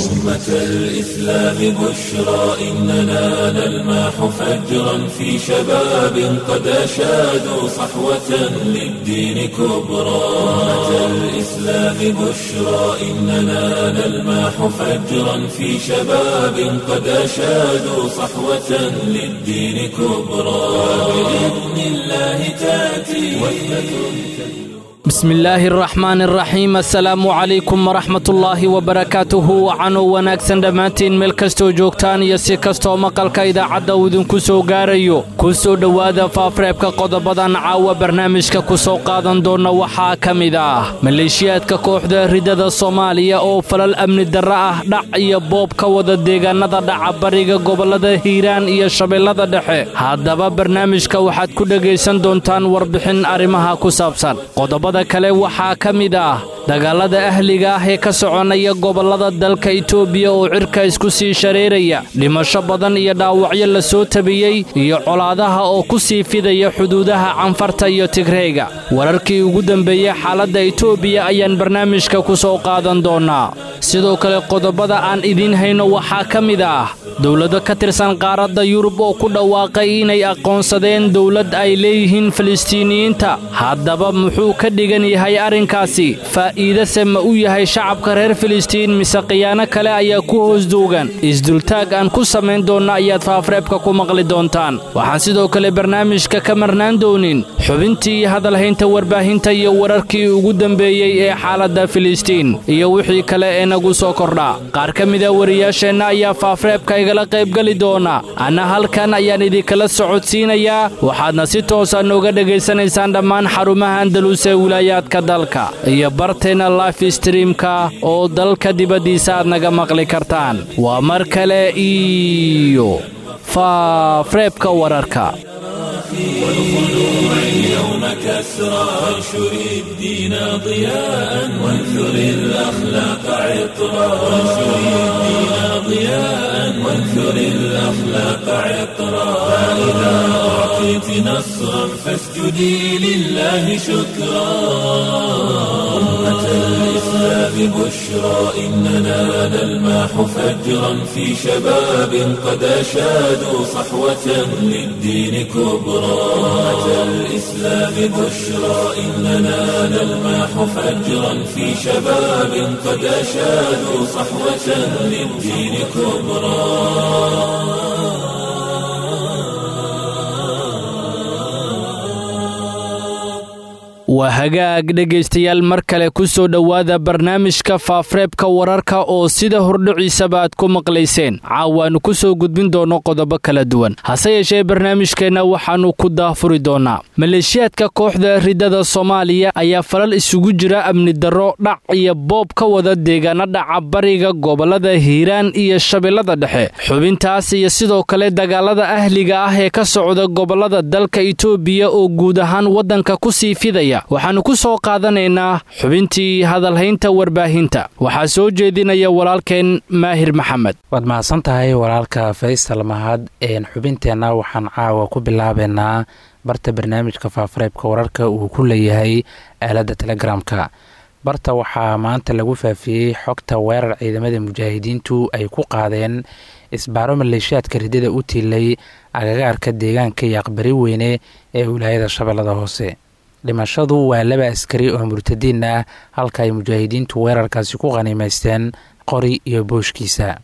أمة الإسلام بشرى إننا نلمح فجرا في شباب قد أشادوا صحوة للدين كبرى أمة الإسلام بشرى إننا نلمح فجرا في شباب قد أشادوا صحوة للدين كبرى بإذن الله تأتي وثبة بسم الله الرحمن الرحيم assalaamu calaykum waraxmatullaahi wabarakaatuhu wacanuu wanaagsan dhammaantiin meel kastoo joogtaan iyo si kastoo maqalka idaacadda uu idinku soo gaarayo ku soo dhowaada faafreebka qodobadan caawa barnaamijka ku soo qaadan doonna waxaa ka mid ah maleeshiyaadka kooxda ridada soomaaliya oo falal amni darro ah dhac iyo boob ka wada deegaanada dhaca bariga gobollada hiiraan iyo shabeellada dhexe haddaba barnaamijka waxaad ku dhegaysan doontaan warbixin arrimaha ku saabsan qodobada kale waxaa ka mid ah dagaalada ahliga ah ee ka soconaya gobollada dalka itoobiya oo cirka isku sii shareeraya dhimasho badan iyo dhaawacyo la soo tabiyey iyo colaadaha oo ku sii fidaya xuduudaha canfarta iyo tigreega wararkii ugu dambeeyey xaaladda itoobiya ayaan barnaamijka ku soo qaadan doonnaa sidoo kale qodobada aan idiin hayno waxaa ka mid ah dowlado ka tirsan qaaradda yurub oo ku dhawaaqay inay aqoonsadeen dowlad ay leeyihiin falistiiniyiinta haddaba muxuu ka dhigan yahay arrinkaasi faa'iidase ma u yahay shacabka reer filistiin mise khiyaano kale ayaa ku hoos duugan isdultaag aan ku samayn doonna ayaad faafreebka ku maqli doontaan waxaan sidoo kale barnaamijka ka marnaan doonin xubintii iyo hadalhaynta warbaahinta iyo wararkii ugu dambeeyey ee xaaladda filistiin iyo wixii kale ee nagu soo kordha qaar ka mida wariyaasheenna ayaa faafreebka igala qaybgeli doona anna halkan ayaan idinkala socodsiinayaa waxaadna si toosa nooga dhegaysanaysaan dhammaan xarumaha andalus ee wilaayaadka dalka iyo barteenna life streamka oo dalka dibaddiisa aad naga maqli kartaan waa mar kale iyo faafreebka wararka والخلوع اليوم كسرى وانشر الدين ضياء وانثر الأخلاق عطرا وانشر الدين ضياء وانثر الأخلاق عطرا فإذا أعطيت نصرا فاسجدي لله شكرا أمة الإسلام بشرى إننا نلمح فجرا في شباب قد أشادوا صحوة للدين كبرى أمة الإسلام بشرى إننا نلمح فجرا في شباب قد أشادوا صحوة للدين كبرى waa hagaag dhegaystayaal mar kale ku soo dhowaada barnaamijka faafreebka wararka oo sida hordhiciisaba aad ku maqlayseen caawaannu ku soo gudbin doonno qodobo kala duwan hase yeeshee barnaamijkeenna waxaannu ku daafuri doonnaa maleeshiyaadka kooxda ridada soomaaliya ayaa falal isugu jira amni darro dhac iyo boob ka wada deegaana dhaca bariga gobollada hiiraan iyo shabeellada dhexe xubintaas iyo sidoo kale dagaalada ahliga ah ee ka socda gobollada dalka itoobiya oo guud ahaan waddanka ku sii fidaya waxaannu ku soo qaadanaynaa xubintii hadalhaynta warbaahinta waxaa soo jeedinaya walaalkeen maahir maxamed waad mahadsan tahay walaalka faysal mahad xubinteenna waxaan caawa ku bilaabeynaa barta barnaamijka faafareebka wararka uu ku leeyahay aaladda telegramka barta waxaa maanta lagu faafiyey xogta weerar ciidamada mujaahidiintu ay ku qaadeen isbaaro maleeshiyaadka ridada u tiilay agagaarka deegaanka iyo aqbari weyne ee wilaayada shabeellada hoose dhimashadu waa laba askari oo murtadiin ah halka ay mujaahidiintu weerarkaasi ku qaniimaysteen qori iyo booshkiisa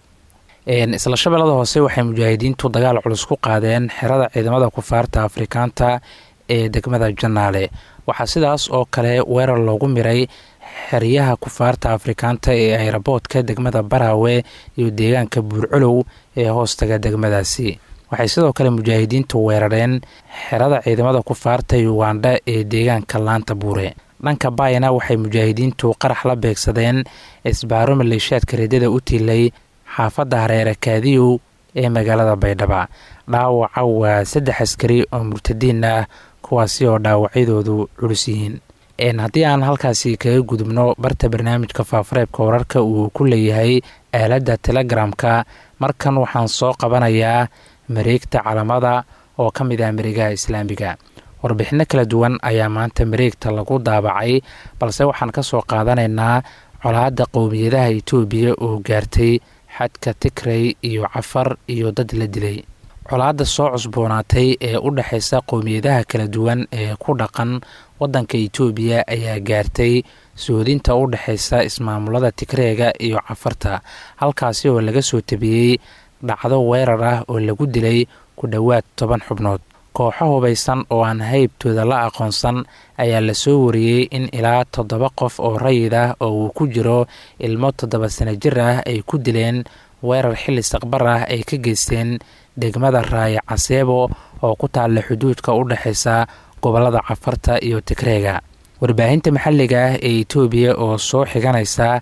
isla shabeellada hoose waxay mujaahidiintu dagaal culus ku qaadeen xerada ciidamada kufaarta afrikaanta ee degmada janaale waxaa sidaas oo kale weerar loogu miray xeryaha kufaarta afrikaanta ee ayraboodka degmada baraawe iyo deegaanka buurculow ee hoostaga degmadaasi waxay sidoo kale mujaahidiintu weerareen xerada ciidamada kufaarta ugandha ee deegaanka laanta buure dhanka baayana waxay mujaahidiintu qarax la beegsadeen isbaaro maleeshiyaadka reedada u tilay xaafadda hareere kaadiyow ee magaalada baydhaba dhaawaca waa saddex askari oo murtadiin ah kuwaasi oo dhaawacyadoodu culus yihiin haddii aan halkaasi kaga gudubno barta barnaamijka faafareebka wararka uu ku leeyahay aaladda telegramka markan waxaan soo qabanayaa mareegta calamada oo ka mid ah mareegaha islaamiga warbixinno kala duwan ayaa maanta mareegta lagu daabacay balse waxaan ka soo qaadanaynaa colaadda qowmiyadaha itoobiya oo gaartay xadka tigrey iyo cafar iyo dad la dilay colaadda soo cusboonaatay ee u dhexaysa qowmiyadaha kala duwan ee ku dhaqan waddanka itoobiya ayaa gaartay soodinta u dhexaysa ismaamulada tigreega iyo cafarta halkaasi oo laga soo tabiyey dhacdo weerar ah oo lagu dilay ku dhowaad toban xubnood kooxo hubaysan oo aan haybtooda la aqoonsan ayaa la soo wariyey in ilaa toddoba qof oo rayid ah oo uu ku jiro ilmo toddoba sano jir ah ay ku dileen weerar xilli saqbar ah ay ka geysteen degmada raaya caseebo oo ku taalla xuduudka u dhexaysa gobollada cafarta iyo tigreega warbaahinta maxalliga ah ee itoobiya oo soo xiganaysa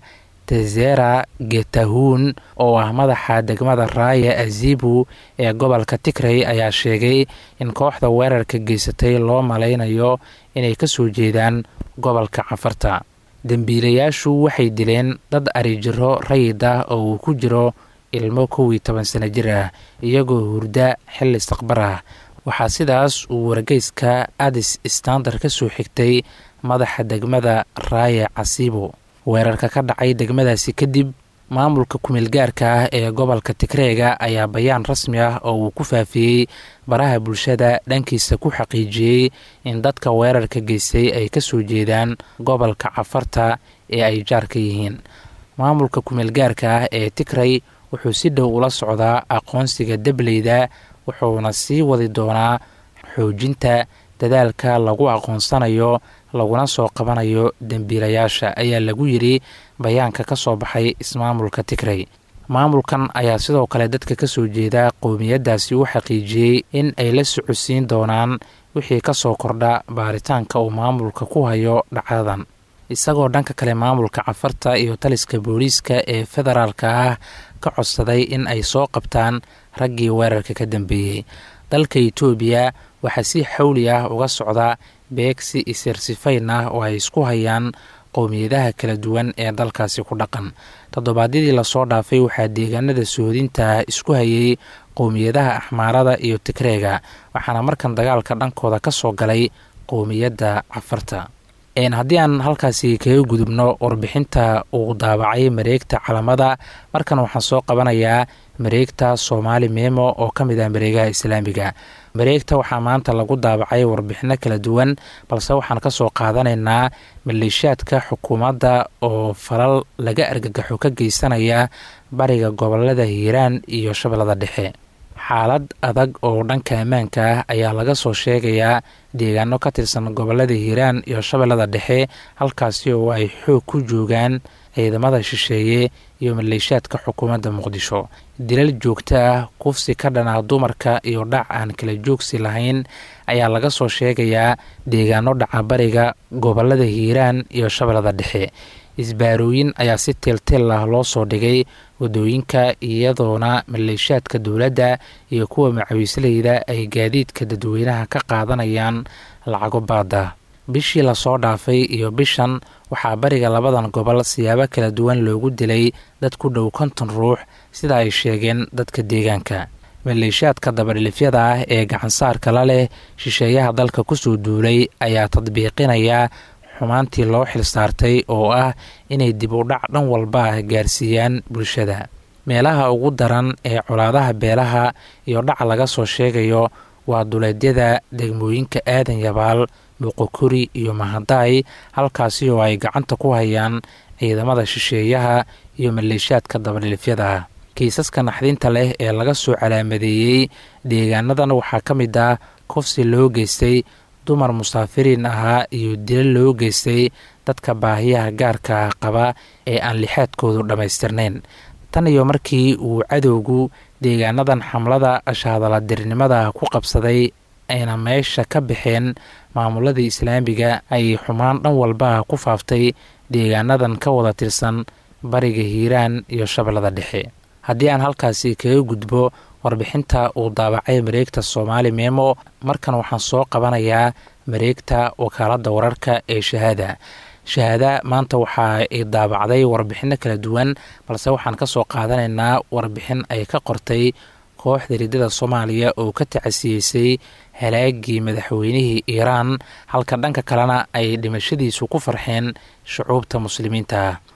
tezera getahuun oo ah madaxa degmada raaya azibu ee gobolka tigrey ayaa sheegay in kooxda weerarka geysatay loo malaynayo inay ka soo jeedaan gobolka cafarta dembiilayaashu waxay dileen dad arijiro rayid ah oo uu ku jiro ilmo kow iyo toban sano jir ah iyagoo hurda xilli saqbar ah waxaa sidaas uu wargeyska adis standard ka soo xigtay madaxa degmada raaya casibo weerarka ka dhacay degmadaasi kadib maamulka kumeelgaarka ah ee gobolka tigreega ayaa bayaan rasmi ah oo uu ku faafiyey baraha bulshada dhankiisa ku xaqiijiyey in dadka weerarka geystay ay ka soo jeedaan gobolka cafarta ee ay jaarka yihiin maamulka kumeelgaarka ah ee tigrey wuxuu si dhow ula socdaa aqoonsiga dableyda wuxuuna sii wadi doonaa xoojinta dadaalka lagu aqoonsanayo laguna soo qabanayo dembiilayaasha ayaa lagu yidhi bayaanka ka soo baxay ismaamulka tigrey maamulkan ayaa sidoo kale dadka ka soo jeeda qowmiyaddaasi u xaqiijiyey in ay la socodsiin doonaan wixii ka soo kordha baaritaanka uu maamulka ku hayo dhacdadan isagoo dhanka kale maamulka cafarta iyo taliska booliiska ee federaalka ah ka codsaday in ay soo qabtaan raggii weerarka ka dambeeyey dalka itoobiya waxaa si xawli ah uga socda beegsi isirsifayn ah oo ay isku hayaan qowmiyadaha kala duwan ee dalkaasi ku dhaqan toddobaadyadii lasoo dhaafay waxaa deegaanada sohodinta isku hayay qowmiyadaha axmaarada iyo tigreega waxaana markan dagaalka dhankooda ka soo galay qowmiyadda cafarta haddii aan halkaasi kaga gudubno warbixinta uu daabacay mareegta calamada markan waxaan soo qabanayaa mareegta soomaali memo oo ka mid ah mareegaha islaamiga mareegta waxaa maanta lagu daabacay warbixino kala duwan balse waxaan ka soo qaadanaynaa maleeshiyaadka xukuumadda oo falal laga argagaxo ka geysanaya bariga gobolada hiiraan iyo shabeellada dhexe xaalad adag oo dhanka ammaanka ah ayaa laga soo sheegayaa deegaano ka tirsan gobolada hiiraan iyo shabeellada dhexe halkaasi oo ay xoog ku joogaan ciidamada shisheeye iyo maleeshiyaadka xukuumadda muqdisho dilal joogto ah kufsi ka dhan ah dumarka iyo dhac aan kala joogsi lahayn ayaa laga soo sheegayaa deegaano dhaca bariga gobolada hiiraan iyo shabeellada dhexe isbaarooyin ayaa si teelteel ah loo soo dhigay wadooyinka iyadoona maleeshiyaadka dowladda iyo kuwa macawiisleyda ay gaadiidka dadweynaha ka qaadanayaan lacago baada bishii lasoo dhaafay iyo bishan waxaa bariga labadan gobol siyaabo kala duwan loogu dilay dad ku dhow konton ruux sida ay sheegeen dadka deegaanka maleeshiyaadka dabadhilifyada ah ee gacansaarka la leh shisheeyaha dalka kusoo duulay ayaa tadbiiqinaya xumaantii loo xilsaartay oo ah inay dib u dhac dhan walba ah gaarsiiyaan bulshada meelaha ugu daran ee colaadaha beelaha iyo dhac laga soo sheegayo waa duleedyada degmooyinka aadan yabaal boqokori iyo mahadaay halkaasi oo ay gacanta ku hayaan ciidamada shisheeyaha iyo maleeshiyaadka dabadhilifyada ah kiisaska naxdinta leh ee laga soo calaamadeeyey deegaanadan waxaa ka mid ah kufsi loo geystay dumar musaafiriin ahaa iyo dilo loo geystay dadka baahiyaha gaarka ah qaba ee aan lixaadkoodu dhammaystirnayn tan iyo markii uu cadowgu deegaanadan xamlada ashahadaladirnimada ku qabsaday ayna meesha ka baxeen maamuladii islaamiga ayay xumaan dhan walba ku faaftay deegaanadan ka wada tirsan bariga hiiraan iyo shabeellada dhexe haddii aan halkaasi kaga gudbo warbixinta uu daabacay mareegta soomaali memo markan waxaan soo qabanayaa mareegta wakaaladda wararka ee shahaada shahaada maanta waxa ay daabacday warbixino kala duwan balse waxaan ka soo qaadanaynaa warbixin ay ka qortay kooxda riddada soomaaliya oo ka tacasiyeysay halaagii madaxweynihii iiraan halka dhanka kalena ay dhimashadiisu ku farxeen shucuubta muslimiinta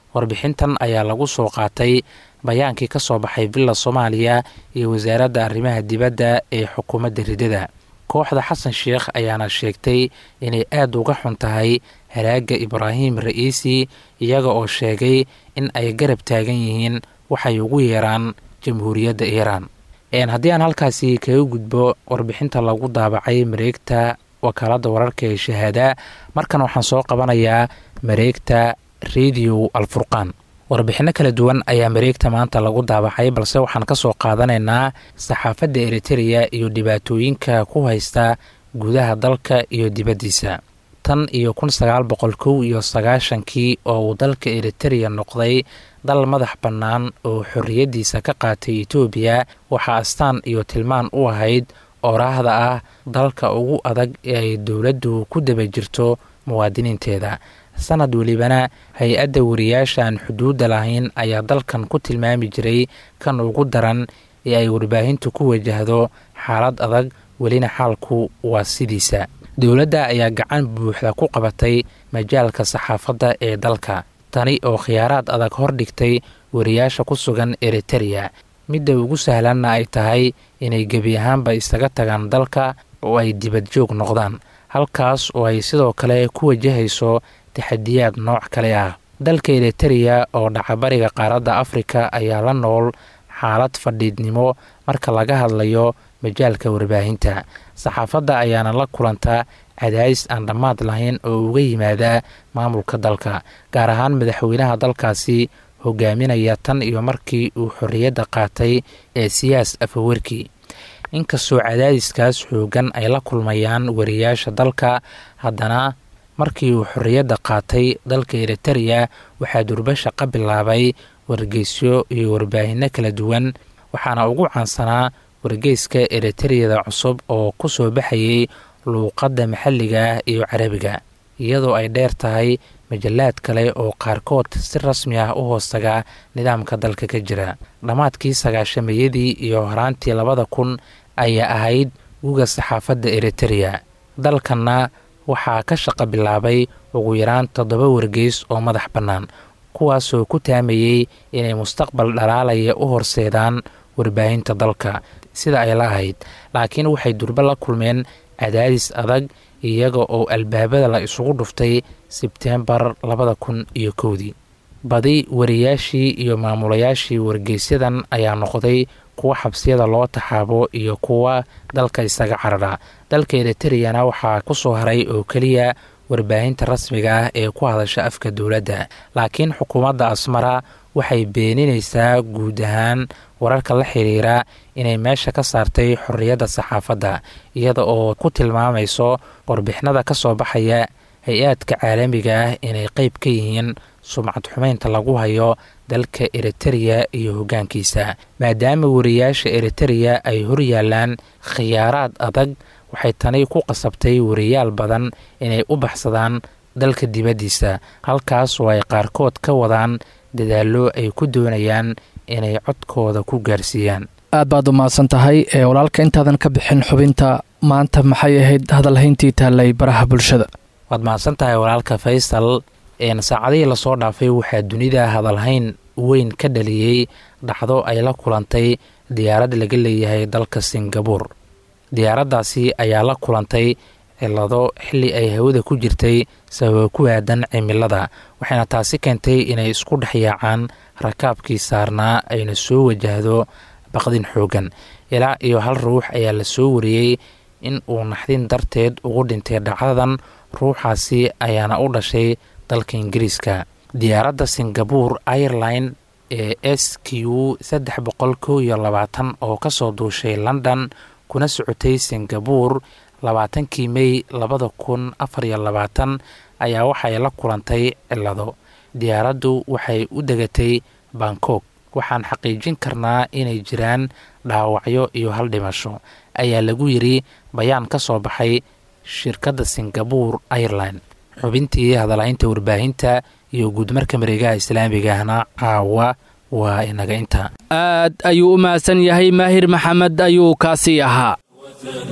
warbixintan ayaa lagu soo qaatay bayaankii ka soo baxay villa soomaaliya iyo wasaaradda arrimaha dibadda ee xukuumadda ridada kooxda xasan sheekh ayaana sheegtay inay aada uga xun tahay halaagga ibraahim ra'iisi iyaga oo sheegay in ay garab taagan yihiin waxay ugu yeeraan jamhuuriyadda iiraan haddii aan halkaasi kaga gudbo warbixinta lagu daabacay mareegta wakaaladda wararka ee shahaada markan waxaan soo qabanayaa mareegta radio alfurqaan warbixinno kala duwan ayaa mareegta maanta lagu daabacay balse waxaan ka soo qaadanaynaa saxaafadda eritereya iyo dhibaatooyinka ku haysta gudaha dalka iyo dibaddiisa tan iyo kun sagaal boqol kow iyo sagaashankii oo uu dalka eritereya noqday dal madax bannaan oo xorriyaddiisa ka qaatay etoobiya waxaa astaan iyo tilmaan u ahayd oraahda ah dalka ugu adag ee ay dowladdu ku daba jirto muwaadiniinteeda sanad welibana hay-adda wariyaasha aan xuduudda lahayn ayaa dalkan ku tilmaami jiray kan ugu daran ee ay warbaahintu ku wajahdo xaalad adag welina xaalku waa sidiisa dowladda ayaa gacan buuxda ku qabatay majaalka saxaafadda ee dalka tani oo khiyaaraad adag hor dhigtay wariyaasha ku sugan eritereya midda ugu sahlanna ay tahay inay gebi ahaanba isaga tagaan dalka oo ay dibad joog noqdaan halkaas oo ay sidoo kale ku wajahayso taxadiyaad nooc kale ah dalka eritereya oo dhacabariga qaaradda afrika ayaa la nool xaalad fadhiidnimo marka laga hadlayo majaalka warbaahinta saxaafadda ayaana la kulanta cadaadis aan dhammaad lahayn oo uga yimaada maamulka dalka gaar ahaan madaxweynaha dalkaasi hogaaminaya tan iyo markii uu xorriyadda qaatay ee siyaas afawerki inkastoo cadaadiskaas xoogan ay la kulmayaan wariyaasha dalka haddana markii uu xorriyadda qaatay dalka eritereya waxaa durbasha ka bilaabay wargeysyo iyo warbaahinno kala duwan waxaana ugu caansanaa wargeyska eritereyada cusub oo ku soo baxayay luuqadda maxalliga ah iyo carabiga iyadoo ay dheer tahay majallaad kale oo qaarkood si rasmi ah u hoostaga nidaamka dalka ka jira dhammaadkii sagaashameeyadii iyo horaantii labada kun ayaa ahayd guga saxaafadda eritereya dalkanna waxaa ka shaqo bilaabay ugu yaraan toddoba wargeys oo madax bannaan kuwaasoo ku taamayey inay mustaqbal dhalaalaya u horseedaan warbaahinta dalka sida ay la ahayd laakiin waxay durbo la kulmeen cadaadis adag iyaga oo albaabada la isugu dhuftay sebteembar labada kun iyo kowdii badi wariyaashii iyo maamulayaashii wargeysyadan ayaa noqday kuwa xabsiyada loo taxaabo iyo kuwa dalka isaga carara dalka eritereyana waxaa ku soo haray oo keliya warbaahinta rasmiga ah ee ku hadasha afka dowladda laakiin xukuumadda asmara waxay beeninaysaa guud ahaan wararka la xiriira inay meesha ka saartay xorriyadda saxaafadda iyada oo ku tilmaamayso warbixinada ka soo baxaya hay-aadka caalamiga ah inay qeyb ka yihiin sumcad xumeynta lagu hayo dalka eritereya iyo hoggaankiisa maadaama wariyaasha eritereya ay hor yaalaan khiyaaraad adag waxay tani ku qasabtay wariyaal badan inay u baxsadaan dalka dibaddiisa halkaas oo ay qaarkood ka wadaan dadaallo ay ku doonayaan inay codkooda ku gaarsiiyaan aad baad u mahadsan tahay ee walaalka intaadan ka bixin xubinta maanta maxay ahayd hadalhayntii taallay baraha bulshada waad mahadsan tahay walaalka faysal saacadihii lasoo dhaafay waxaa dunida hadalhayn weyn ka dhaliyey dhacdo ay la kulantay diyaarad laga leeyahay dalka singabuur diyaaraddaasi ayaa la kulantay cilado xilli ay hawada ku jirtay sababa ku aadan cimilada waxayna taasi keentay inay isku dhex yaacaan rakaabkii saarnaa ayna soo wajahdo baqdin xoogan ilaa iyo hal ruux ayaa la soo wariyey in uu naxdin darteed ugu dhintay dhacdadan ruuxaasi ayaana u dhashay dalka ingiriiska diyaaradda singabuur airline ee s q saddex boqol kow iyo labaatan oo kasoo duushay london kuna socotay singabuur labaatankii mey labada kun afar iyo labaatan ayaa waxay la kulantay cilado diyaaraddu waxay u degatay bangkok waxaan xaqiijin karnaa inay jiraan dhaawacyo iyo hal dhimasho ayaa lagu yidri bayaan ka soo baxay shirkadda singabuur airline xubintii hadalhaynta warbaahinta iyo guudmarka mareegaha islaamiga ahna caawa waa inaga inta aad ayuu u mahadsan yahay maahir maxamed ayuu kaasii ahaa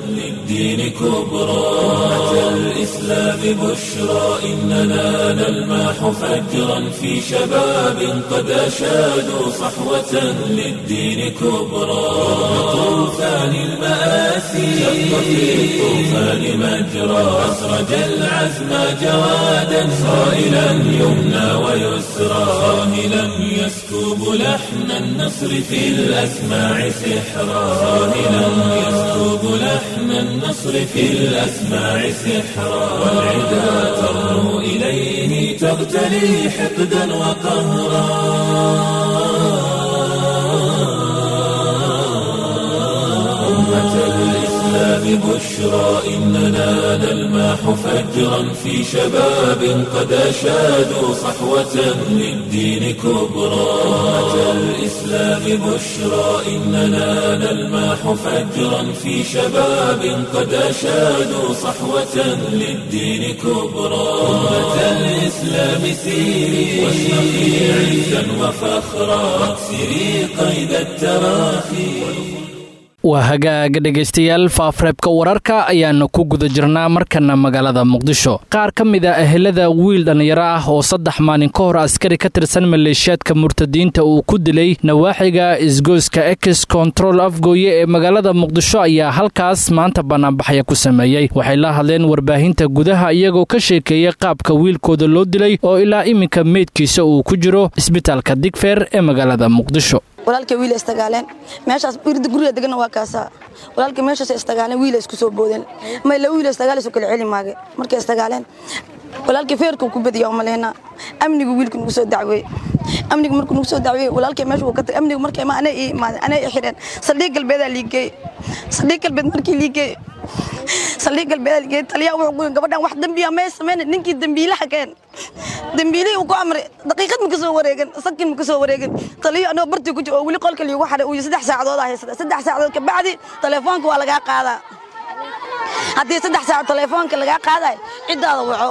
للدين كبرى أمة الإسلام بشرى إننا نلمح فجرا في شباب قد أشادوا صحوة للدين كبرى طوفان المآسي شق في الطوفان مجرى أسرج العزم جوادا صائلا يمنى ويسرى صاهلا يسكب لحن النصر في الأسماع سحرا صاهلا يسكب لحن النصر في الأسماع سحرا والعدا ترنو إليه تغتلي حقدا وقهرا أمة الإسلام بشرى إننا نلمح فجرا في شباب قد أشادوا صحوة للدين كبرى أمة الإسلام بشرى إننا نلمح فجرا في شباب قد أشادوا صحوة للدين كبرى أمة الإسلام سيري واشرقي عزا وفخرا واكسري قيد التراخي waa hagaaga dhegaystayaal faafreebka wararka ayaanu ku guda jirnaa markana magaalada muqdisho qaar ka mid a ehelada wiil dhallinyaro ah oo saddex maalin ka hor askari ka tirsan maleeshiyaadka murtadiinta uu ku dilay nawaaxiga isgoyska ex control afgooye ee magaalada muqdisho ayaa halkaas maanta banaanbaxya ku sameeyey waxay la hadleen warbaahinta gudaha iyagoo ka sheekeeyey qaabka wiilkooda loo dilay oo ilaa iminka meydkiisa uu ku jiro isbitaalka digfeer ee magaalada muqdisho walaalkay wiila istagaaleen meeshaas irda guriga degana waa kaasaa walaalkay meeshaas istagaaleen wiila isku soo boodeen may la wiila istagaalayso kala celi maage markay istagaaleen walaalkay feerkuu ku badiyaa umaleynaa amnigu wiilka nugu soo dacweey amnigu markuu nugu soo dacweey walaalkay meesha wuu ka tagay amnigu markay ma anay ii imaadeen anay ii xidheen saldhiig galbeedaa liigeey saldhiig galbeed markii liigeey saldhiig galbeedaa liigeey taliyaa wuxuu ku gabadhan wax dembiya may sameyn ninkii dembiilaha keen dembiilihii uu ku amray daqiiqad ma ka soo wareegan sakin ma ka soo wareegan taliyo anoo bartii ku jiro oo weli qolka liigu xadhay uu saddex saacadood ah haysata saddex saacadood kabacdi telefoonka waa lagaa qaadaa haddii saddex saac telefoonka lagaa qaadayo ciddaada waco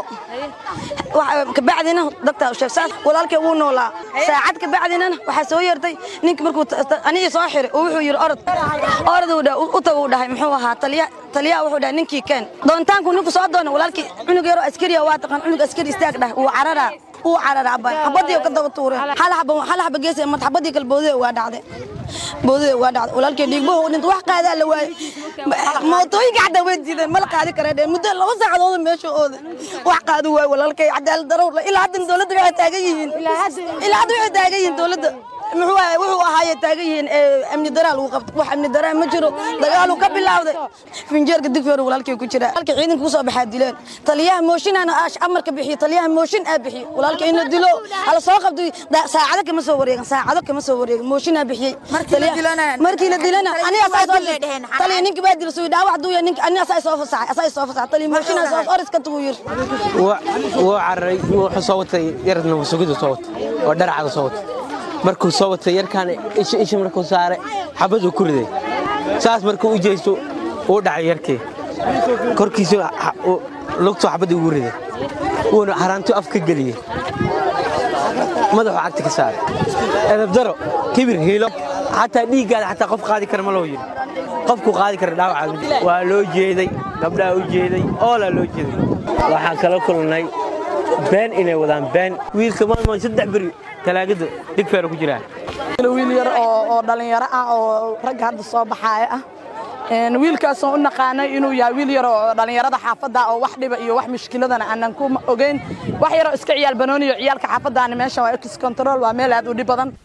kabacdina dadka sheeg saas walaalkay wuu noolaa saacad kabacdinana waxaa soo yeertay ninki markuu anigii soo xiray oo wuxuu yidhi orod orod u tag uu dhahay muxuu ahaa taliya taliyaha wuxuu dhahay ninkii keen doontaanku ninku soo doona walaalkii cunug yaroo askariya waa taqaan cunug askari istaag dhah wuu cararaa wuu cararaa abay xabadii ka daba tuureen hal xaba hal xaba gees mar xabadii kale boodada waa dhacday boodada waa dhacday walaalkii dhiigbahu dhinta wax qaadaa la waayey mootooyinka xataa way diideen mala qaadi karee dheen muddo laba saacadood meesha ooda wax qaadi waayo walaalkay cadaalad daro ilaa haddan dowladda waxay taagan yihiin ilaa hadda waxay taagan yihiin dowladda muxuu ahay wuxuu ahaaye taagan yihiin amni daraa lagu qabto wax amni daraa ma jiro dagaaluu ka bilaawday finjeerka digfeer walaalkay ku jira halka ciidanka kusoo baxaa dileen taliyaha mooshinana amarka bixiyo taliyaha mooshin aa bixiyo walaalka in la dilo hala soo qabto saacado kama soo wareegan saacado kama soo wareegan mooshinaa bixiyey markii la dilana aniga saa soo taliya ninki baa dilo suu dhaawac duuya ninki aniga saa soo fasaxay asaa soo fasaxay taliya mooshinaa soo oriska tugu yiri wuu cararay wuxuu soo watay yarna wasugidu soo watay oo dharcada soo watay markuu soo watay yarkaan isha isha markuu saaray xabaduu ku riday saas markuu u jeesto uu dhacay yarkii korkiisu lugtuu xabaddii ugu riday wuuna haraantuu af ka geliyey madaxuu cagta ka saaray edabdaro kibir hiilo xataa dhiiggaada xataa qof qaadi kara ma loo yidhi qofku qaadi kara dhaawaca waa loo jeeday gabdhaha u jeeday oolaa loo jeeday waxaan kala kulnay been inay wadaan been wiilka maama saddex beri talaagada digfeera ku jiraan wiil yar oo dhallinyaro ah oo ragga hadda soo baxaaya ah wiilkaasoo u naqaanay inuu yahay wiil yar oo dhallinyarada xaafadda oo wax dhiba iyo wax mushkiladana aanan ku ogeyn wax yaroo iska ciyaal banooniyo ciyaalka xaafaddaani meeshan waa ex control waa meel aad u dhib badan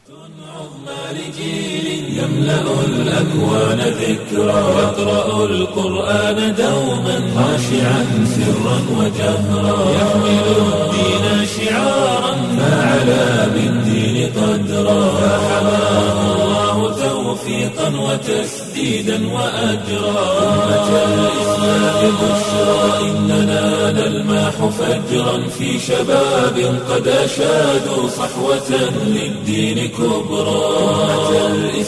لجيل يملأ الأكوان ذكرى يقرأ القرآن دوما خاشعا سرا وجهرا يحمل الدين شعارا فعلى بالدين قدرا فحماه الله توفيقا وتسديدا وأجرا أمة الإسلام بشرى إننا نلمح فجرا في شباب قد أشادوا صحوة للدين كبرى أمة الإسلام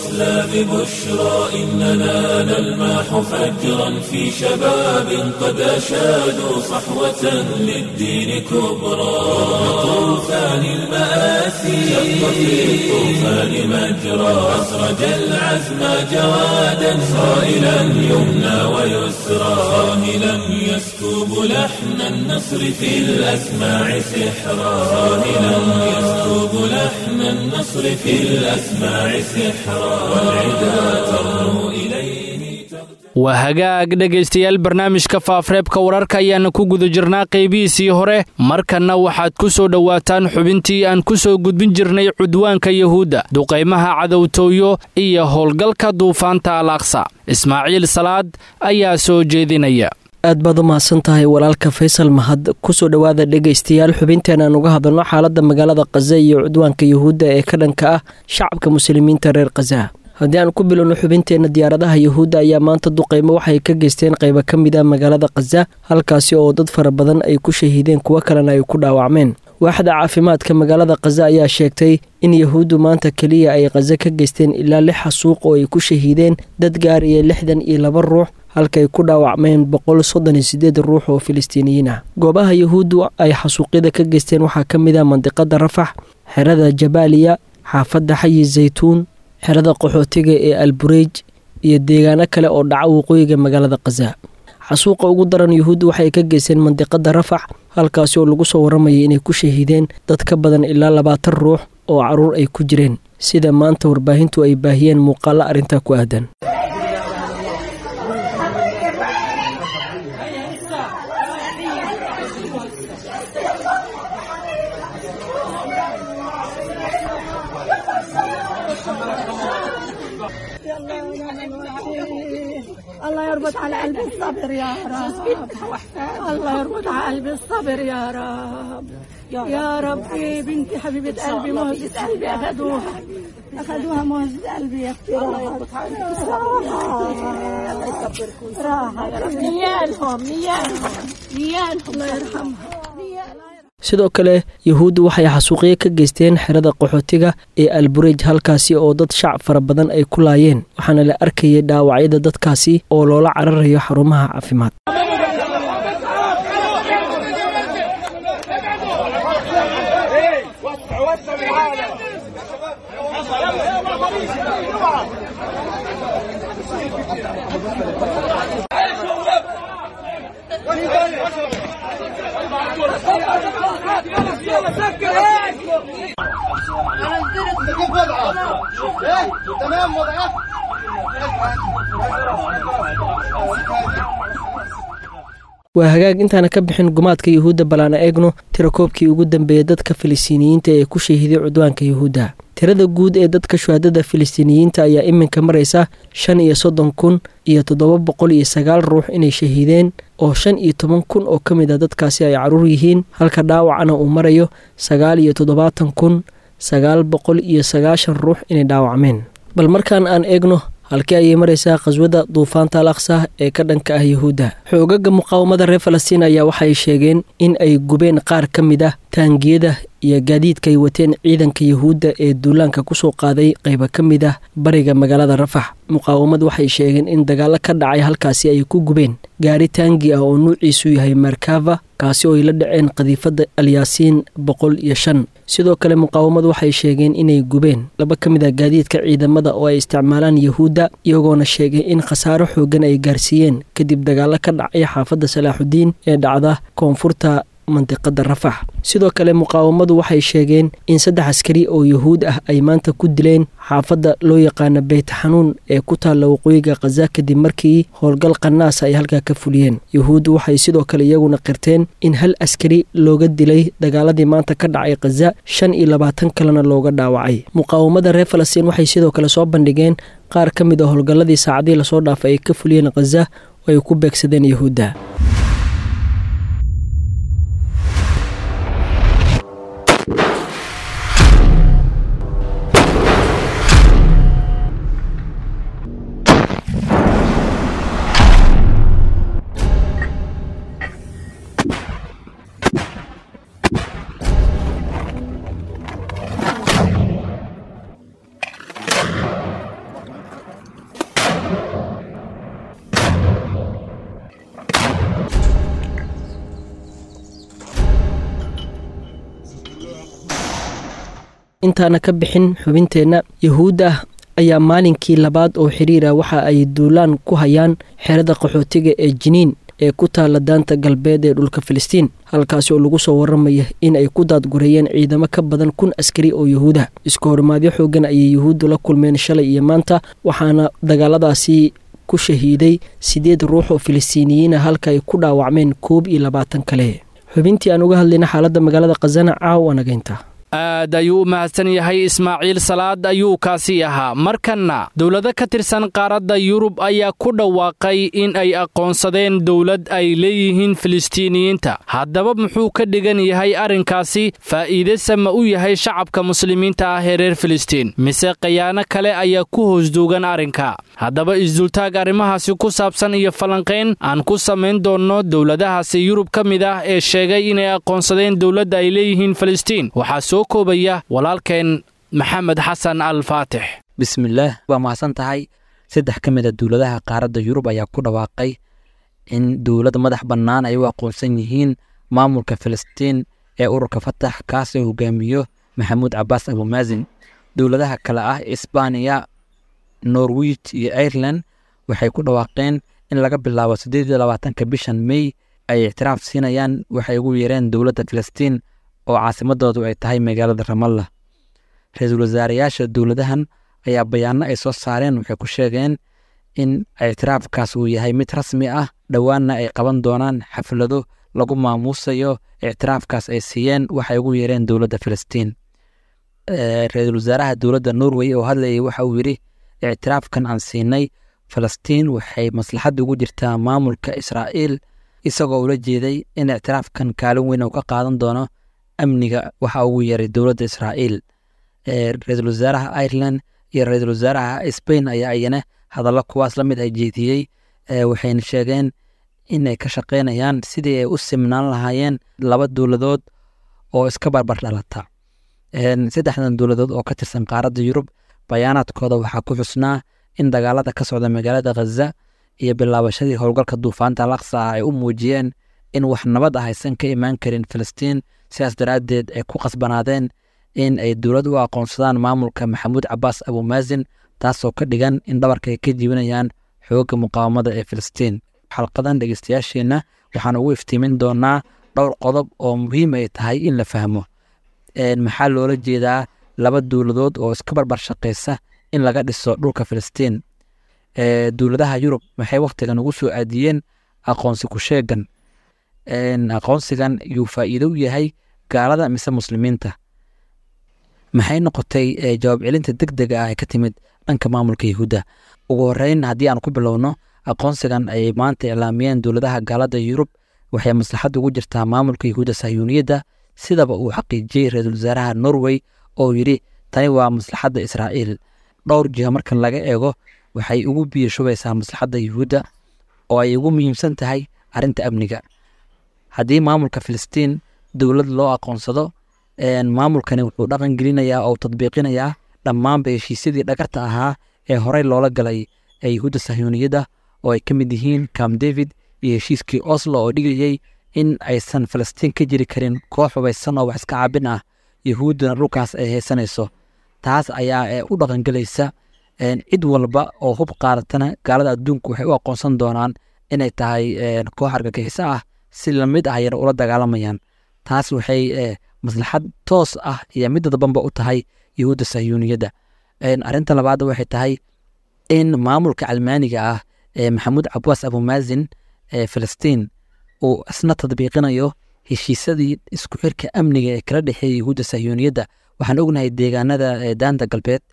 بشرى إننا نلمح فجرا في شباب قد أشادوا صحوة للدين كبرى طوفان المآسي شق في الطوفان مجرى أسرج العزم جوادا صائلا يمنى ويسرى صاهلا يسكب لحن النصر في الأسماع سحرا صاهلا يسكب لحن النصر في الأسماع سحرا والعدا ترنو إليه waa hagaag dhegaystayaal barnaamijka faafreebka wararka ayaana ku guda jirnaa qaybihiisii hore markanna waxaad ku soo dhowaataan xubintii aan ku soo gudbin jirnay cudwaanka yuhuudda duqaymaha cadowtooyo iyo howlgalka duufaanta al aqsa ismaaciil salaad ayaa soo jeedinaya aad baad u mahadsan tahay walaalka faysal mahad kusoo dhowaada dhegaystayaal xubinteen aan uga hadalno xaaladda magaalada khaza iyo cudwaanka yuhuudda ee ka dhanka ah shacabka muslimiinta reer khaza haddii aan ku bilowno xubinteenna diyaaradaha yuhuudda ayaa maanta duqaymo waxay ka geysteen qaybo ka mid ah magaalada khaza halkaasi oo dad fara badan ay ku shahiideen kuwo kalena ay ku dhaawacmeen waaxda caafimaadka magaalada khaza ayaa sheegtay in yahuuddu maanta keliya ay khaza ka geysteen ilaa lix xasuuq oo ay ku shahiideen dad gaaraya lixdan iyo laba ruux halkaay ku dhaawacmeen boqol soddon iyo sideed ruux oo filistiiniyiin ah goobaha yuhuuddu ay xasuuqyada ka geysteen waxaa ka mid ah mandiqada rafax xerada jabaaliya xaafadda xayi zaytuun xerada qaxootiga ee albureej iyo deegaano kale oo dhaca waqooyiga magaalada khaza xasuuqa ugu daran yuhuuddu waxay ka geysteen mandiqada rafax halkaasi oo lagu soo waramayay inay ku shahiideen dad ka badan ilaa labaatan ruux oo caruur ay ku jireen sida maanta warbaahintu ay baahiyeen muuqaalo arrintaa ku aadan الله يربط على قلبي الصبر يا رب الله يربط على قلبي الصبر يا رب يا ربي بنتي حبيبة قلبي مهجة قلبي أخذوها أخذوها مهجة قلبي يا أختي راحة راحة يا رب نيالهم نيالهم نيالهم الله يرحمها sidoo kale yuhuuddu waxay xasuuqyo ka geysteen xerada qaxootiga ee alburej halkaasi oo dad shacab fara badan ay ku laayeen waxaana la arkayay dhaawacyada dadkaasi oo loola cararayo xarumaha caafimaad waa hagaag intaana ka bixin gumaadka yuhuudda balaana eegno tirakoobkii ugu dambeeyay dadka filistiiniyiinta ee ku shahiiday cudwaanka yuhuudda tirada guud ee dadka shuhadada filistiiniyiinta ayaa iminka maraysa shan iyo soddon kun iyo toddoba boqol iyo sagaal ruux inay shahiideen oo shan iyo toban kun oo ka mid a dadkaasi ay caruur yihiin halka dhaawacana uu marayo sagaal iyo toddobaatan kun sagaal boqol iyo sagaashan ruux inay dhaawacmeen bal markaan aan eegno halkii ayay maraysaa khaswada duufaanta al aqsa ee ka dhanka ah yuhuudda xoogaga muqaawamada reer falastiin ayaa waxay sheegeen in ay gubeen qaar ka mid ah taangiyada iyo gaadiidka ay wateen ciidanka yuhuudda ee duulaanka kusoo qaaday qayba ka mid ah bariga magaalada rafax muqaawamad waxay sheegeen in dagaallo ka dhacay halkaasi ay ku gubeen gaari taangi ah oo nuuciisu yahay markava kaasi oo ay la dhaceen qadiifadda alyaasiin boqol iyo shan sidoo kale muqaawamad waxay sheegeen inay gubeen laba ka mid ah gaadiidka ciidamada oo ay isticmaalaan yuhuudda iyagoona sheegay in khasaaro xoogan ay gaarsiiyeen kadib dagaallo ka dhacay xaafadda salaaxudiin ee dhacda koonfurta mandiqada rafax sidoo kale muqaawamadu waxay sheegeen in saddex askari oo yuhuud ah ay maanta ku dileen xaafadda loo yaqaano beyt xanuun ee ku taalla waqooyiga khaza kadib markii howlgal qanaasa ay halkaa ka fuliyeen yuhuuddu waxay sidoo kale iyaguna qirteen in hal askari looga dilay dagaaladii maanta ka dhacay khaza shan iyo labaatan kalena looga dhaawacay muqaawamada reer falastiin waxay sidoo kale soo bandhigeen qaar ka mid a howlgalladii saacadii lasoo dhaafay ay ka fuliyeen khaza oo ay ku beegsadeen yuhuudda intaana ka bixin xubinteenna yahuudda ayaa maalinkii labaad oo xiriira waxa ay duulaan ku hayaan xerada qaxootiga ee jiniin ee ku taala daanta galbeed ee dhulka filistiin halkaasi oo lagu soo waramaya in ay ku daadgureeyeen ciidamo ka badan kun askari oo yahuuda isku horimaadyo xoogan ayay yahuuddu la kulmeen shalay iyo maanta waxaana dagaaladaasi ku shahiiday siddeed ruux oo filistiiniyiina halka ay ku dhaawacmeen koob iyo labaatan kale xubintii aan uga hadlayna xaaladda magaalada khazana caawa nagaynta aad ayuu u mahadsan yahay ismaaciil salaad ayuu kaasi ahaa markanna dowlado ka tirsan qaaradda yurub ayaa ku dhawaaqay in ay aqoonsadeen dowlad ay leeyihiin filistiiniyiinta haddaba muxuu ka dhigan yahay arrinkaasi faa'iidese ma u yahay shacabka muslimiinta ah ee reer filistiin mise khayaano kale ayaa ku hoosduugan arrinka haddaba isdultaag arrimahaasi ku saabsan iyo falanqayn aan ku samayn doonno dowladahaasi yurub ka mid ah ee sheegay inay aqoonsadeen dowladda ay leeyihiin filistiin waxaa koobaya walaalkeen maxamed xasan al faatix bismillaah waa mahadsan tahay saddex ka mid a dowladaha qaaradda yurub ayaa ku dhawaaqay in dowlad madax bannaan ay u aqoonsan yihiin maamulka filistiin ee ururka fatax kaasoo hogaamiyo maxamuud cabaas abumaasin dowladaha kale ah isbaaniya norwij iyo ireland waxay ku dhawaaqeen in laga bilaabo siddeed iyo labaatanka bishan mey ay ictiraaf siinayaan waxay ugu yeereen dowladda filistiin oo caasimadoodu ay tahay magaalada ramallah ra-iisul wasaarayaasha dowladahan ayaa bayaano ay soo saareen waxay ku sheegeen in ictiraafkaas uu yahay mid rasmi ah dhowaanna ay qaban doonaan xaflado lagu maamuusayo ictiraafkaas ay siiyeen waxay ugu yeereen dowladda filistiin ra-iisul wasaaraha dowladda norway oo hadlayay waxa uu yidhi ictiraafkan aan siinay falastiin waxay maslaxadda ugu jirtaa maamulka israa'iil isagoo ula jeeday in ictiraafkan kaalin weyn uu ka qaadan doono amniga waxa ugu yeeray dowladda israa'iil ra-iisul wasaaraha ireland iyo ra-iisul wasaaraha spain ayaa iyana hadallo kuwaas la mid ay jeediyey waxayna sheegeen inay ka shaqaynayaan sidii ay u simnaan lahaayeen laba dowladood oo iska barbar dhalata saddexdan dowladood oo ka tirsan qaaradda yurub bayaanaadkooda waxaa ku xusnaa in dagaalada ka socda magaalada khaza iyo bilaabashadii howlgalka duufaanta laksa ah ay u muujiyeen in wax nabad ah aysan ka imaan karin filistiin sidaas daraaddeed ay ku qasbanaadeen in ay dowlad u aqoonsadaan maamulka maxamuud cabaas abumaasin taasoo ka dhigan in dhabarka ay ka jiibinayaan xoogga muqaawamada ee filistiin xalqadan dhegeystayaasheenna waxaan ugu iftiimin doonaa dhowr qodob oo muhiim ay tahay in la fahmo maxaa loola jeedaa laba dowladood oo iska barbar shaqaysa in laga dhiso dhulka filistiin dowladaha yurub waxay wakhtigan ugu soo aadiyeen aqoonsi ku sheegan aqoonsigan yuu faa'iido u yahay gaalada mise muslimiinta maxay noqotay jawaab celinta deg dega ah ee ka timid dhanka maamulka yahuudda ugu horeyn haddii aan ku bilowno aqoonsigan ayay maanta iclaamiyeen dowladaha gaalada yurub waxay maslaxad ugu jirtaa maamulka yahuudda sahyuuniyadda sidaba uu xaqiijiyey ra-iisul wasaaraha norway oo yidhi tani waa maslaxadda israa'iil dhowr jiha markan laga eego waxay ugu biyo shubaysaa maslaxadda yahuudda oo ay ugu muhiimsan tahay arrinta amniga haddii maamulka filistiin dowlad loo aqoonsado maamulkani wuxuu dhaqan gelinayaa oo tadbiiqinayaa dhammaanba heshiisyadii dhagarta ahaa ee horey loola galay ee yahuudda sahyuuniyadda oo ay ka mid yihiin cam david iyo heshiiskii oslo oo dhigayey in aysan falastiin ka jiri karin koox hubaysan oo wax iska caabin ah yahuudduna dhulkaas ay haysanayso taas ayaa u dhaqangelaysa cid walba oo hub qaadatana gaalada adduunku waxay u aqoonsan doonaan inay tahay koox argagixiso ah si lamid ah ayana ula dagaalamayaan taas waxay maslaxad toos ah iyo mid dadbanba u tahay yahuudda sahyuuniyadda arrinta labaad waxay tahay in maamulka calmaaniga ah ee maxamuud cabaas abumaasin ee filistiin uu isna tadbiiqinayo heshiisadii isku xirka amniga ee kala dhexeeya yahuudda sahyuuniyadda waxaan ognahay deegaanada daanta galbeed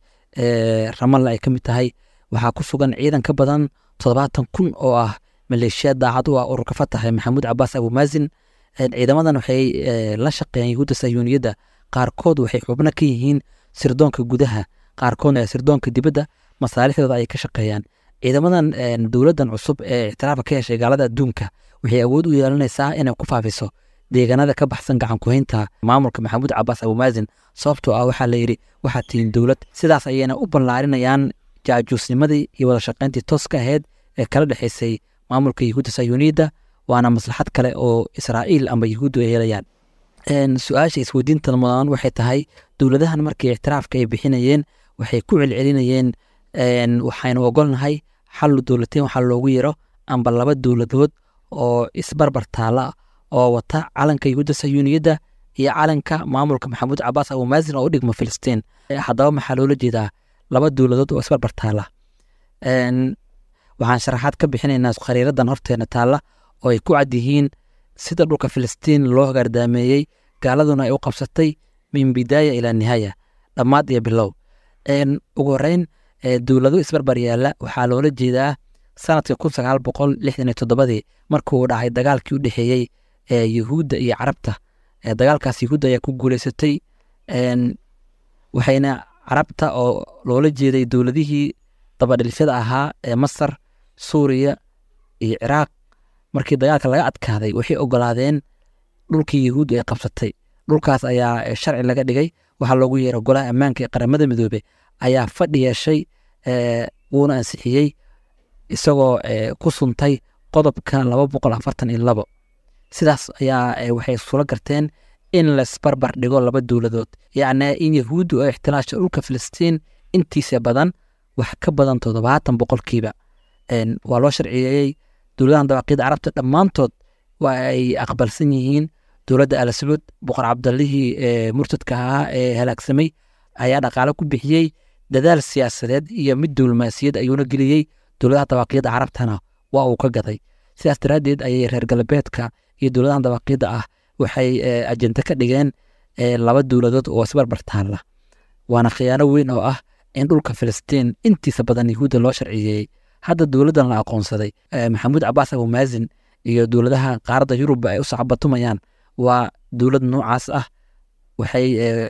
ee ramalla ay ka mid tahay waxaa ku sugan ciidan ka badan toddobaatan kun oo ah maleeshiya daacad u ah ururka fatax ee maxamuud cabaas abumaasin ciidamadan waxay la shaqeeyaan yahuudda sahyuuniyadda qaarkood waxay xubno ka yihiin sirdoonka gudaha qaarkoodna sirdoonka dibadda masaalixdooda ayay ka shaqeeyaan ciidamadan dowladdan cusub ee ictiraafka ka heshay gaalada adduunka waxay awood u yeelanaysaa inay ku faafiso deegaanada ka baxsan gacan kuhaynta maamulka maxamuud cabaas abumaasin sababtoo ah waxaa layidhi waxaad tihiin dowlad sidaas ayayna u ballaarinayaan jaajuusnimadii iyo wada shaqayntii tooska ahayd ee kala dhexaysay maamulka yahuudda sayuuniyadda waana maslaxad kale oo israa'iil amba yahuuddu ay helayaan su-aasha isweydiinta mudan waxay tahay dowladahan markii ictiraafka ay bixinayeen waxay ku celcelinayeen waxaynu ogolnahay xallu dowlateen waxaa loogu yero amba laba dowladood oo isbarbar taala oo wata calanka yuhuudda sayuuniyadda iyo calanka maamulka maxamuud cabaas abumaasin oo u dhigmo filistiin haddaba maxaa loola jeedaa laba dowladood oo isbarbar taala waxaan sharaxaad ka bixinaynaa khariiradan horteena taalla oo ay ku cad yihiin sida dhulka filistiin loo hagaardaameeyey gaaladuna ay u qabsatay min bidaaya ilaa nihaaya dhammaad iyo bilow ugu horeyn dowlado isbarbar yaalla waxaa loola jeedaa sanadka kun sagaal boqol lixdan iyo toddobadii markuu dhacay dagaalkii u dhexeeyey yuhuudda iyo carabta dagaalkaas yuhuudda ayaa ku guuleysatay waxayna carabta oo loola jeeday dowladihii dabadhilfyada ahaa ee masar suuriya iyo ciraaq markii dagaalka laga adkaaday waxay ogolaadeen dhulkii yuhuuddu ay qabsatay dhulkaas ayaa sharci laga dhigay waxaa loogu yeera golaha ammaanka ee qaramada midoobe ayaa fadhi yeeshay wuuna ansixiyey isagoo ku suntay qodobka laba boqol afartan iyo labo sidaas ayaa waxay sula garteen in laisbarbar dhigo laba dowladood yacni in yahuuddu ay ixtilaasha dhulka filistiin intiisa badan wax ka badan toddobaatan boqolkiiba waa loo sharciyeeyey dowladahan dawaaqiyada carabta dhammaantood waa ay aqbalsan yihiin dowladda al sacuud boqor cabdallihii murtadka ahaa ee halaagsamay ayaa dhaqaale ku bixiyey dadaal siyaasadeed iyo mid diblomaasiyad ayuuna geliyey dowladaha dawaaqiyada carabtana waa uu ka gaday sidaas daraaddeed ayay reer galbeedka iyo dowladahan dawaaqiyada ah waxay ajente ka dhigeen laba dowladood oo isbarbar taalla waana khiyaano weyn oo ah in dhulka filistiin intiisa badan yahuudda loo sharciyeeyey hadda dowladdan la aqoonsaday maxamuud cabaas abumaasin iyo dowladaha qaaradda yurubba ay u sacbatumayaan waa dowlad noocaas ah waxay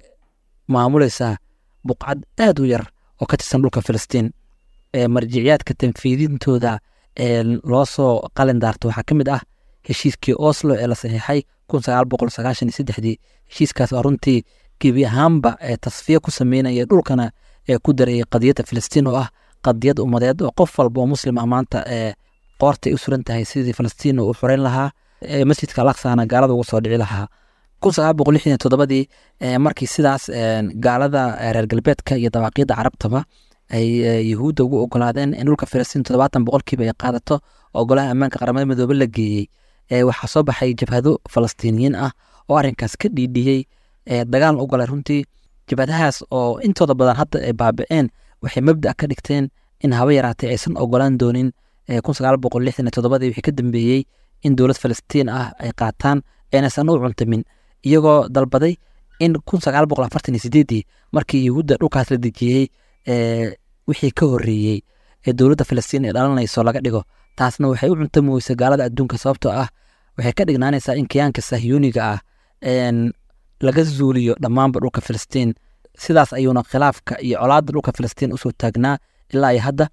maamuleysaa buqcad aad u yar oo ka tirsan dhulka filistiin marjiciyaadka tanfiidintooda loo soo qalin daarto waxaa ka mid ah heshiiskii oslo ee la saxiixay kun sagaal boqol sagaashan iyo saddexdii heshiiskaas oo runtii gebi ahaanba ee tasfiye ku sameynaya dhulkana ee ku darayay qadiyadda filistiin oo ah qadiyad ummadeed oo qof walba oo muslim ah maanta ee qoortay u suran tahay sidii filistiin u xoreyn lahaa masjidka alaksana gaalada uga soo dhici lahaa kun sagaal boqol lixdan iyo toddobadii markii sidaas gaalada reer galbeedka iyo dawaaqiyadda carabtaba ay yuhuudda ugu ogolaadeen in dhulka filistiin toddobaatan boqolkiiba ay qaadato oo golaha ammaanka qaramada midoobe la geeyey waxaa soo baxay jabhado falastiiniyiin ah oo arrinkaas ka dhiidhiyey dagaalna u galay runtii jabhadahaas oo intooda badan hadda ay baaba'een waxay mabda ka dhigteen in haba yaraatay aysan ogolaan doonin kun sagaal boqol lixdan iyo toddobadii wixii ka dambeeyey in dowlad falastiin ah ay qaataan aynaysan u cuntamin iyagoo dalbaday in kun sagaal boqol afartan iyo sideedii markii yuhuudda dhulkaas la dejiyey wixii ka horreeyey ee dowladda falastiin ay dhalanayso laga dhigo taasna waxay u cuntami weysay gaalada adduunka sababtoo ah waxay ka dhignaanaysaa in kiyaanka sahyuuniga ah laga zuuliyo dhammaanba dhulka filistiin sidaas ayuuna khilaafka iyo colaadda dhulka filistiin usoo taagnaa ilaa iyo hadda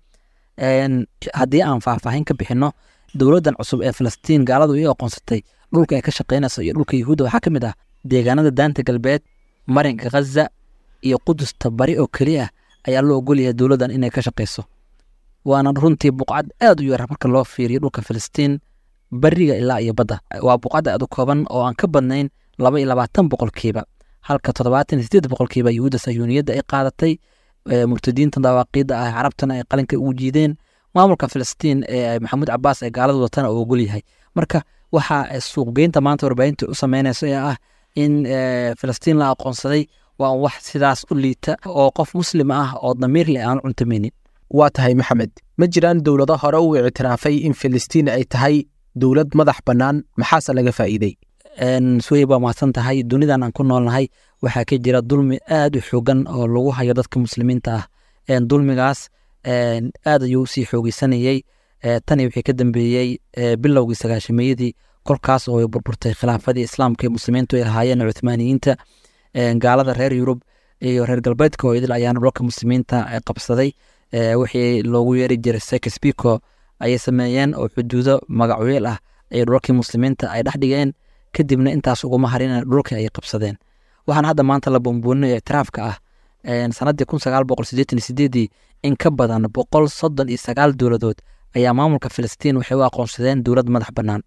haddii aan faahfaahin ka bixinno dowladdan cusub ee filistiin gaaladu ii aqoonsatay dhulka ay ka shaqaynayso iyo dhulka yuhuudda waxaa ka mid ah deegaanada daanta galbeed marinka khaza iyo qudusta bari oo keli ah ayaa loo ogolyahay dowladdan inay ka shaqayso waana runtii buqcad aad u yar marka loo fiiriyo dhulka filistiin bariga ilaa iyo badda waa buqcad aad u kooban oo aan ka badnayn laba iyo labaatan boqolkiiba halka toddobaatan iyo sideed boqolkiiba yuhuudda sayuuniyadda ay qaadatay murtadiinta dawaaqiidda ah carabtana ay qalinka ugu jiideen maamulka filistiin ee maxamuud cabaas ee gaalada watana uu ogol yahay marka waxaa suuqgeynta maanta warbaahinta u sameynaysa ee ah in filistiin la aqoonsaday waa wax sidaas u liita oo qof muslim ah oo damiir leh aan cuntamaynin waa tahay maxamed ma jiraan dowlado hore u ictiraafay in filistiin ay tahay dowlad madax bannaan maxaase laga faa'iidey suwey baa mahadsan tahay dunidan aan ku noolnahay waxaa ka jira dulmi aad u xoogan oo lagu hayo dadka muslimiinta ah dulmigaas aad ayuu usii xoogeysanayey tani wixii ka dambeeyey bilowgii sagaashameeyadii kolkaas oo ay burburtay khilaafadii islaamka ee muslimiintu ay lahaayeen cuthmaaniyiinta gaalada reer yurub iyo reer galbeedka oo idil ayaana dhulka muslimiinta qabsaday wixii loogu yeeri jiray sekesbiko ayay sameeyeen oo xuduudo magacweel ah ay dhulkii muslimiinta ay dhex dhigeen kadibna intaas uguma harin dhulka ay qabsadeen waxaan hadda maanta la bumbuuninaya ictiraafka ah sanadii kun sagaal boqol sideetan iyo sideedii in ka badan boqol soddon iyo sagaal dowladood ayaa maamulka filistiin waxay u aqoonsadeen dowlad madax bannaan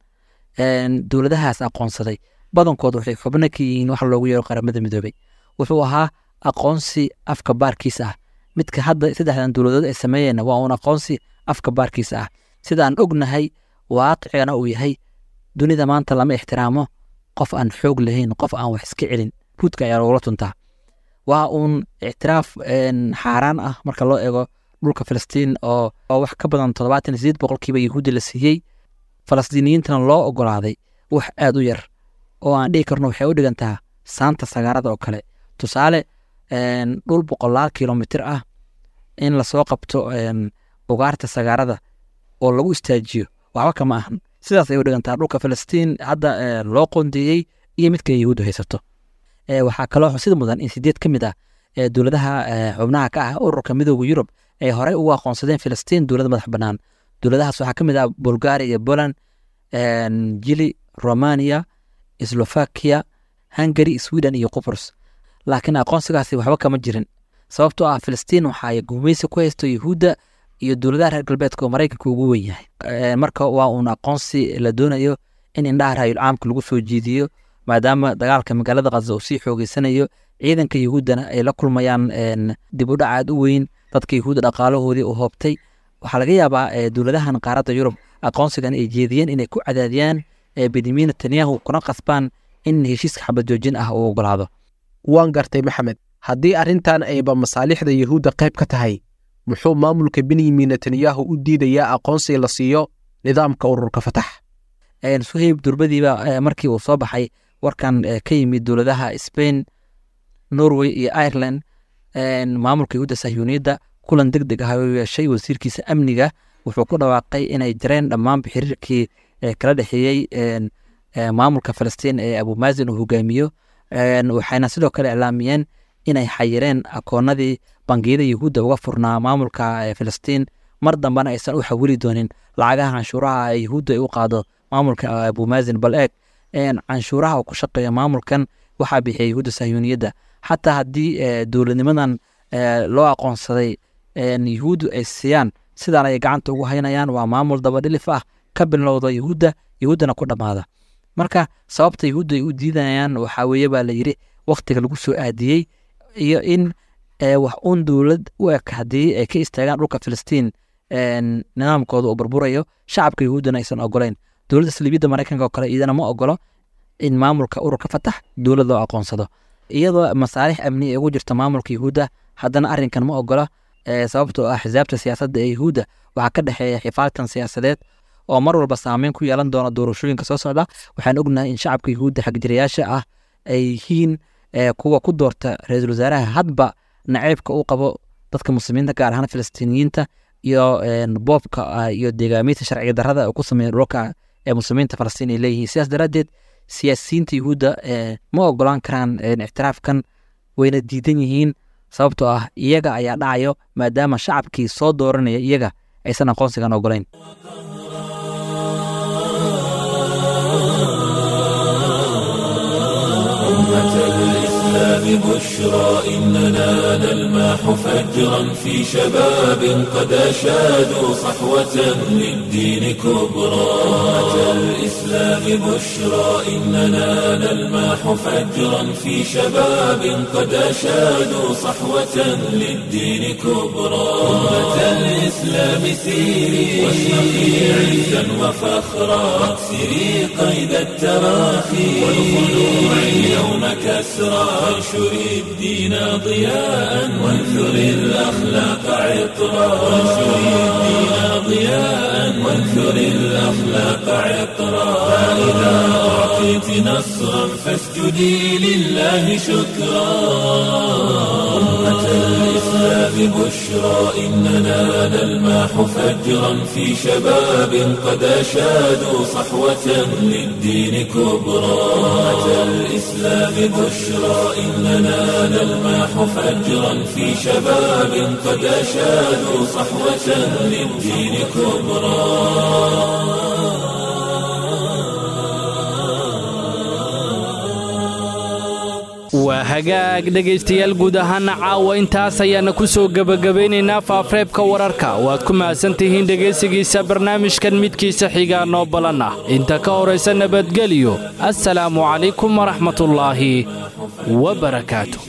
dowladahaas aqoonsaday badankood waxay xubno ka yihiin wax loogu yeero qaramada midoobey wuxuu ahaa aqoonsi afka baarkiisa ah midka hadda saddexdan dowladood ay sameeyeen waa uun aqoonsi afka baarkiisa ah sidaan ognahay waaqicana uu yahay dunida maanta lama ixtiraamo qof aan xoog lahayn qof aan wax iska celin buudka ayaa lagula tuntaa waa uun ictiraaf xaaraan ah marka loo eego dhulka filistiin oo oo wax ka badan toddobaatan iyo sideed boqolkiiba yahuudi la siiyey falastiiniyiintana loo ogolaaday wax aad u yar oo aan dhihi karno waxay u dhigantaa saanta sagaarada oo kale tusaale dhul boqolaal kilomitir ah in lasoo qabto ugaarta sagaarada oo lagu istaajiyo waxba kama ahan sidaas ay u dhigantaa dhulka filistiin hadda loo qondeeyey iyo midka yahuuddu haysato waxaa kaloo xusid mudan in sideed ka mid ah dowladaha xubnaha ka ah ururka midooda yurub ay horey ugu aqoonsadeen filistiin dowlad madax bannaan dowladahaas waxaa ka mid ah bulgaria iyo poland jili romania slovakia hungary sweden iyo qubrus laakiin aqoonsigaasi waxba kama jirin sababtoo ah filistiin waxaay gumaysi ku haysto yahuudda iyo dowladaha reer galbeedka oo maraykanka ugu wen yahay marka waa uun aqoonsi la doonayo in indhaha raayul caamka lagu soo jiidiyo maadaama dagaalka magaalada khaza uu sii xoogeysanayo ciidanka yahuuddana ay la kulmayaan dib u dhac aad u weyn dadka yahuudda dhaqaalahoodii uu hoobtay waxaa laga yaabaa dowladahan qaaradda yurub aqoonsigan ay jeediyeen inay ku cadaadiyaan benyamin netanyahu kuna qasbaan in heshiiska xabad joojin ah uu ogolaado waan gartay maxamed haddii arrintan ayba masaalixda yahuudda qayb ka tahay muxuu maamulka benyamin netanyahu u diidayaa aqoonsi la siiyo nidaamka ururka fatax suhayb durbadiiba markii uu soo baxay warkan ka yimid dowladaha spain norway iyo ireland maamulka yahuudda sahyuuniyadda kulan deg deg ah oo yeeshay wasiirkiisa amniga wuxuu ku dhawaaqay inay jareen dhammaanba xiriirkii kala dhexeeyey maamulka falastiin ee abumaasin uu hogaamiyo waxayna sidoo kale iclaamiyeen inay xayireen akoonadii bangiyada yahuudda uga furnaa maamulka filistiin mar dambena aysan u xawili doonin lacagaha canshuuraha yahuudda ay u qaado maamulka abumaasin bal eeg canshuuraha uu ku shaqeeyo maamulkan waxaa bixiya yahuudda sahyuuniyadda xataa haddii dowladnimadan loo aqoonsaday yahuuddu ay siiyaan sidaan ay gacanta ugu haynayaan waa maamul dabadhilif ah ka bilowda yahuudda yahuuddana ku dhammaada marka sababta yahuudda ay u diidayaan waxaa weeye baa la yidhi wakhtiga lagu soo aadiyey iyo in wax uun dowlad u eg haddii ay ka istaagaan dhulka filistiin nidaamkooda uu burburayo shacabka yahuuddana aysan ogolayn dowladda saliibiyadda maraykanka oo kale iyadana ma ogolo in maamulka ururka fatax dowlad loo aqoonsado iyadoo masaalix amni ay ugu jirto maamulka yahuudda haddana arrinkan ma ogola sababtoo ah xisaabta siyaasadda ee yahuudda waxaa ka dhexeeya xifaaltan siyaasadeed oo mar walba saameyn ku yeelan doona doorashooyinka soo socda waxaan ognahay in shacabka yahuudda xagjirayaasha ah ay yihiin kuwa ku doorta ra-iisul wasaaraha hadba naceybka uu qabo dadka muslimiinta gaar ahaan filistiiniyiinta iyo boobka iyo deegaamiinta sharciga darrada ku sameeya dhulka ee muslimiinta falastiin ay leeyihiin sidaas daraaddeed siyaasiyiinta yahuudda ma ogolaan karaan ictiraafkan wayna diidan yihiin sababtoo ah iyaga ayaa dhacayo maadaama shacabkii soo dooranaya iyaga aysan aqoonsigan ogolayn بشرى إننا نلماح فجرا في شباب قد أشادوا صحوة للدين كبرى أمة الإسلام بشرى إننا نلماح فجرا في شباب قد أشادوا صحوة للدين كبرى أمة الإسلام سيري واشرقي عزا وفخرا واكسري قيد التراخي والخلوع اليوم كسرى وانشر الدين ضياء وانثر الأخلاق عطرا وانشر الدين ضياء وانثر الأخلاق عطرا فإذا أعطيت نصرا فاسجدي لله شكرا أمة الإسلام بشرى إننا نلماح فجرا في شباب قد أشادوا صحوة للدين كبرى أمة الإسلام بشرى إننا نلماح فجرا في شباب قد أشادوا صحوة للدين كبرى waa hagaag dhegaystayaal guud ahaana caawa intaas ayaana ku soo gebagabaynaynaa faafareebka wararka waad ku mahadsan tihiin dhegaysigiisa barnaamijkan midkiisa xigaa noo balan ah inta ka horaysa nabadgelyo assalaamu calaykum waraxmatullaahi wabarakaatu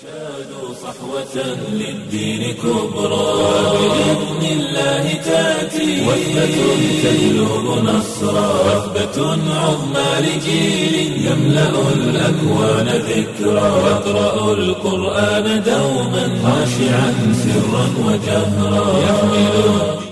للدين كبرى وبإذن الله تأتي وثبة تجلب نصرا وثبة عظمى لجيل يملأ الأكوان ذكرا يقرأ القرآن دوما خاشعا سرا وجهرا يحمل